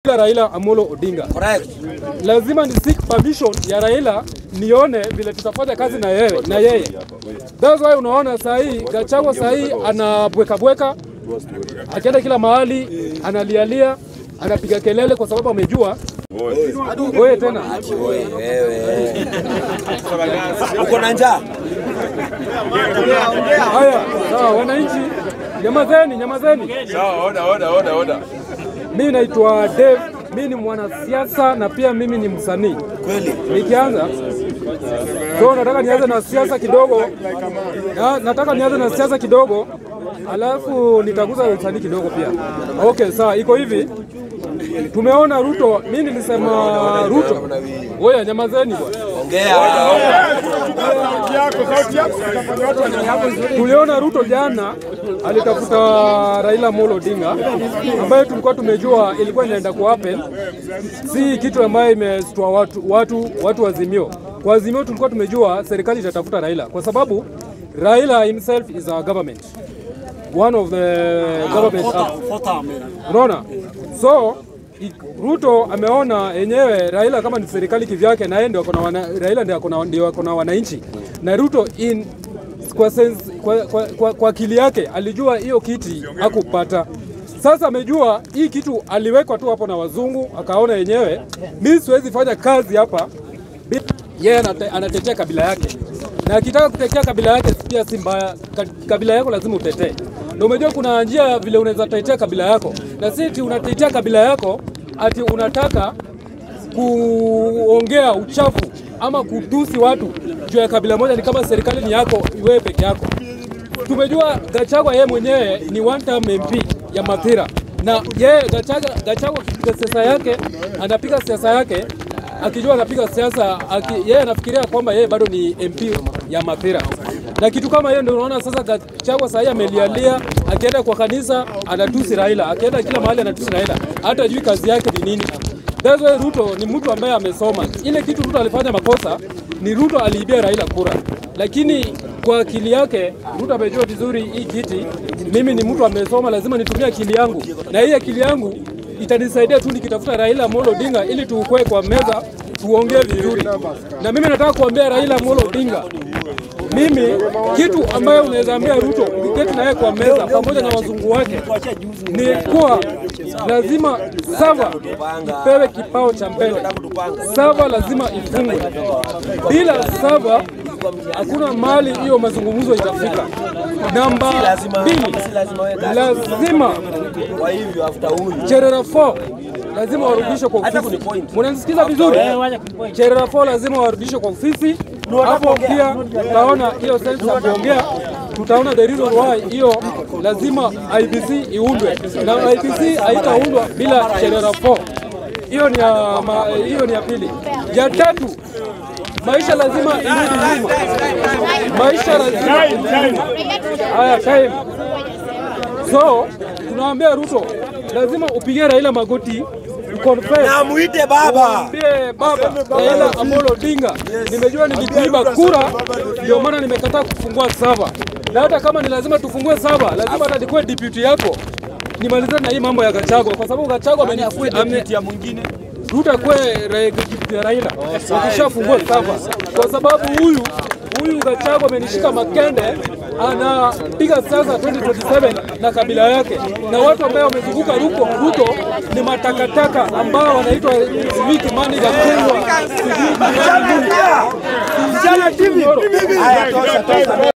kupiga Raila Amolo Odinga. Correct. Lazima ni seek permission ya Raila nione vile tutafanya kazi na yeye na yeye. That's why unaona saa hii Gachagua saa hii anabweka bweka, akienda kila mahali analialia, anapiga kelele kwa sababu amejua wewe tena Wewe wewe. Uko na njaa? Haya, sawa, wananchi, nyamazeni, nyamazeni. Sawa, oda, oda, oda, oda. Mimi naitwa Dave, mimi ni mwanasiasa na pia mimi ni msanii. Kweli. Nikianza so nataka nianze na siasa kidogo na, nataka nianze na siasa kidogo alafu nitaguza usanii kidogo pia. Okay, sawa, iko hivi. Tumeona Ruto, mimi nilisema Ruto. Oya, nyamazeni bwana. Ongea. Tuliona Ruto jana alitafuta Raila Amolo Odinga ambayo tulikuwa tumejua ilikuwa inaenda ku happen, si kitu ambayo imestua watu, watu, watu wa Azimio. Kwa Azimio tulikuwa tumejua serikali itatafuta Raila kwa sababu Raila himself is our government, one of the government unaona, so i- Ruto ameona yenyewe Raila kama ni serikali kivyake, na yeye ndio ako na wana, Raila ndio ako na- ndio ako na wananchi na Ruto in kwa, sense, kwa, kwa, kwa, kwa akili yake alijua hiyo kiti hakupata. Sasa amejua hii kitu aliwekwa tu hapo na wazungu, akaona yenyewe mimi siwezi fanya kazi hapa bila- yeye anate, anatetea kabila yake, na akitaka kutetea kabila yake pia si mbaya. Ka- Kabila yako lazima utetee, na umejua kuna njia vile unaweza tetea kabila yako, na si eti unatetea kabila yako ati unataka kuongea uchafu ama kutusi watu juu ya kabila moja, ni kama serikali ni yako wewe peke yako. Tumejua Gachagua yeye mwenyewe ni one term MP ya Mathira, na yeye Gachagua, Gachagua akipiga siasa yake anapiga siasa yake akijua anapiga siasa aki, yeye anafikiria kwamba yeye bado ni MP ya Mathira, na kitu kama hiyo ndio unaona sasa Gachagua sasa hivi amelialia, akienda kwa kanisa anatusi Raila, akienda kila mahali anatusi Raila, hata jui kazi yake ni nini. That's why Ruto ni mtu ambaye amesoma. Ile kitu Ruto alifanya makosa ni Ruto aliibia Raila kura, lakini kwa akili yake Ruto amejua vizuri hii kiti, mimi ni mtu amesoma, lazima nitumie akili yangu, na hii akili yangu itanisaidia tu nikitafuta Raila Amolo Odinga ili tuukwe kwa meza tuongee vizuri. Na mimi nataka kuambia Raila Amolo Odinga, mimi kitu ambayo unaweza ambia Ruto ukiketi naye kwa meza pamoja na wazungu wake ni kuwa lazima sava ipewe kipao cha mbele. Sava lazima ifungwe. Bila sava hakuna mahali hiyo mazungumzo itafika. Namba Lazima mbili, si lazima wewe kazi. lazima Kwa hivyo after huyu Cherera 4 lazima warudishwe kwa Hata ofisi. kunipoint. Mnanisikiza vizuri? Cherera 4 lazima warudishwe kwa ofisi. Hapo pia tutaona hiyo sense ya kuongea, tutaona the reason why hiyo lazima IBC iundwe, na IBC haitaundwa bila Cherera 4. Hiyo ni ya ma, hiyo ni ya pili. Ya tatu, maisha lazima irudi nyuma. Maisha lazima irudi nyuma. Haya, time. So tunaambia Ruto lazima upige Raila magoti uconfess na muite baba. Mwambie baba Raila Amolo Odinga, nimejua nilikuiba kura, ndio maana nimekataa kufungua sava, na hata kama ni lazima tufungue sava, lazima hata nikuwe deputy yako nimalizane na hii mambo ya Gachagua, kwa sababu Gachagua amenifui ame mwingine Ruto akue ra- deputy ya Raila wakishafungua sava, kwa sababu huyu huyu Gachagua amenishika makende anapiga siasa 2027 na kabila yake, na watu ambao wamezunguka Ruto, Ruto ni matakataka ambao wanaitwa sijui Kimani Gakulwa, sijui Kimani- Haya tosha tosha.